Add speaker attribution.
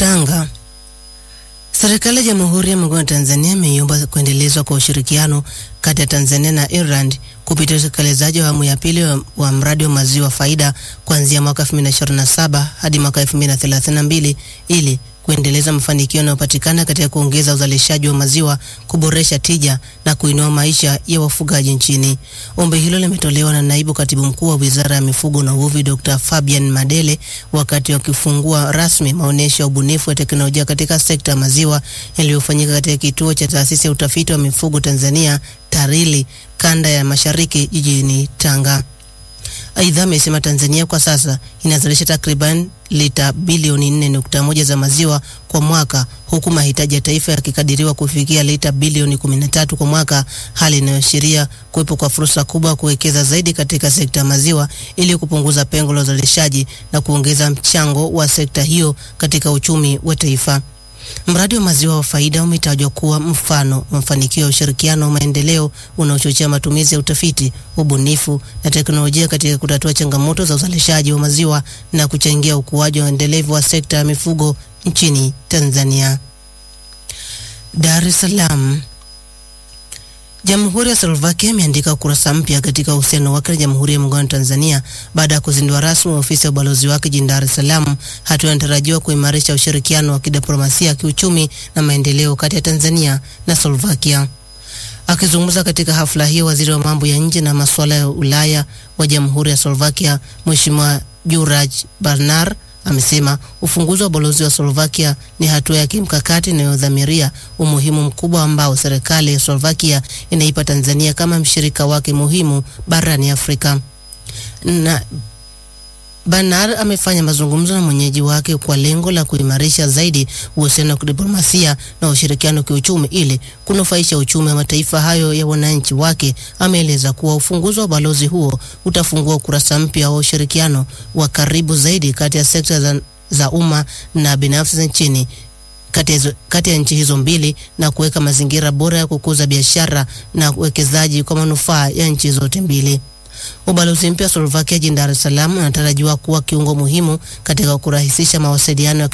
Speaker 1: Tanga. Serikali ya Jamhuri ya Muungano wa Tanzania imeiomba kuendelezwa kwa ushirikiano kati ya Tanzania na Ireland kupitia utekelezaji wa awamu ya pili wa, wa mradi wa maziwa faida kuanzia mwaka 2027 hadi mwaka 2032 ili kuendeleza mafanikio yanayopatikana katika kuongeza uzalishaji wa maziwa, kuboresha tija na kuinua maisha ya wafugaji nchini. Ombi hilo limetolewa na naibu katibu mkuu wa Wizara ya Mifugo na Uvuvi Dr. Fabian Madele wakati wakifungua rasmi maonyesho ya ubunifu wa teknolojia katika sekta ya maziwa yaliyofanyika katika kituo cha taasisi ya utafiti wa mifugo Tanzania TARILI kanda ya Mashariki jijini Tanga. Aidha, amesema Tanzania kwa sasa inazalisha takriban lita bilioni 4.1 za maziwa kwa mwaka huku mahitaji ya taifa yakikadiriwa kufikia lita bilioni 13 kwa mwaka, hali inayoashiria kuwepo kwa fursa kubwa ya kuwekeza zaidi katika sekta ya maziwa ili kupunguza pengo la uzalishaji na kuongeza mchango wa sekta hiyo katika uchumi wa taifa. Mradi wa maziwa wa faida umetajwa kuwa mfano wa mafanikio ya ushirikiano wa maendeleo unaochochea matumizi ya utafiti, ubunifu na teknolojia katika kutatua changamoto za uzalishaji wa maziwa na kuchangia ukuaji wa endelevu wa sekta ya mifugo nchini Tanzania. Dar es Salaam. Jamhuri ya Slovakia imeandika ukurasa mpya katika uhusiano wake na Jamhuri ya Muungano wa Tanzania baada ya kuzindua rasmi ofisi ya ubalozi wake jijini Dar es Salaam, hatua inatarajiwa kuimarisha ushirikiano wa kidiplomasia, kiuchumi na maendeleo kati ya Tanzania na Slovakia. Akizungumza katika hafla hiyo, waziri wa mambo ya nje na masuala ya Ulaya wa Jamhuri ya Slovakia, Mheshimiwa Juraj Barnar amesema ufunguzi wa balozi wa Slovakia ni hatua ya kimkakati inayodhamiria umuhimu mkubwa ambao serikali ya Slovakia inaipa Tanzania kama mshirika wake muhimu barani Afrika. Na Banar amefanya mazungumzo na mwenyeji wake kwa lengo la kuimarisha zaidi uhusiano wa kidiplomasia na ushirikiano wa kiuchumi ili kunufaisha uchumi wa mataifa hayo ya wananchi wake. Ameeleza kuwa ufunguzi wa balozi huo utafungua ukurasa mpya wa ushirikiano wa karibu zaidi kati ya sekta za, za umma na binafsi nchini kati ya nchi hizo mbili na kuweka mazingira bora ya kukuza biashara na uwekezaji kwa manufaa ya nchi zote mbili. Ubalozi mpya wa Slovakia jijini Dar es Salaam unatarajiwa kuwa kiungo muhimu katika kurahisisha mawasiliano ya